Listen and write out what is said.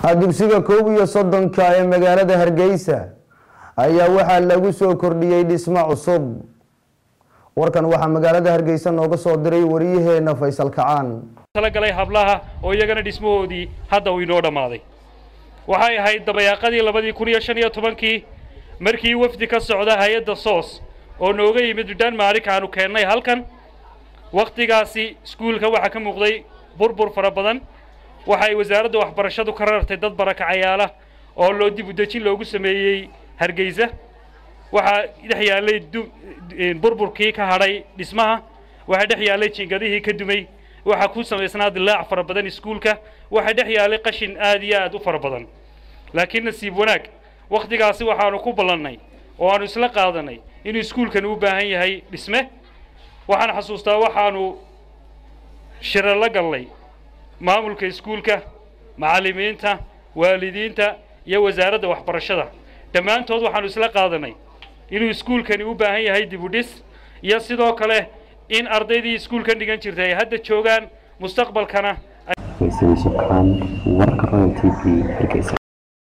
dugsiga koob iyo soddonka ee magaalada hargeysa ayaa waxaa lagu soo kordhiyey dhismo cusub warkan waxaa magaalada hargeysa nooga soo diray wariyaheena faysal kacaan talagalay hablaha oo iyagana dhismahoodii hadda uu inoo dhammaaday waxay ahayd dabayaaqadii labadii kun iyo shan iyo tobankii markii wafdi ka socda hay-adda soos oo nooga yimid denmark aanu keennay halkan wakhtigaasi iskuulka waxaa ka muuqday burbur fara badan waxay wasaaradda waxbarashadu ka rartay dad barakacayaala oo loo dib u dejin loogu sameeyey hargeysa waxaa dhex yaallay burburkii ka hadhay dhismaha waxaa dhex yaallay jingadihii ka dumay waxaa ku samaysnaa dilaac fara badan iskuulka waxaa dhex yaallay qashin aad iyo aad u fara badan laakiin nasiib wanaag wakhtigaasi waxaanu ku ballannay oo aanu isla qaadanay inuu iskuulkan u baahan yahay dhisme waxaan xasuustaa waxaanu shiro la gallay maamulka iskuulka macallimiinta waalidiinta iyo wasaaradda waxbarashada dhammaantood waxaanu isla qaadanay inuu iskuulkani u baahan yahay dib u dhis iyo sidoo kale in ardaydii iskuulkan dhigan jirtay ay hadda joogaan mustaqbalkana faysal subxaan warka royal t v hargeysa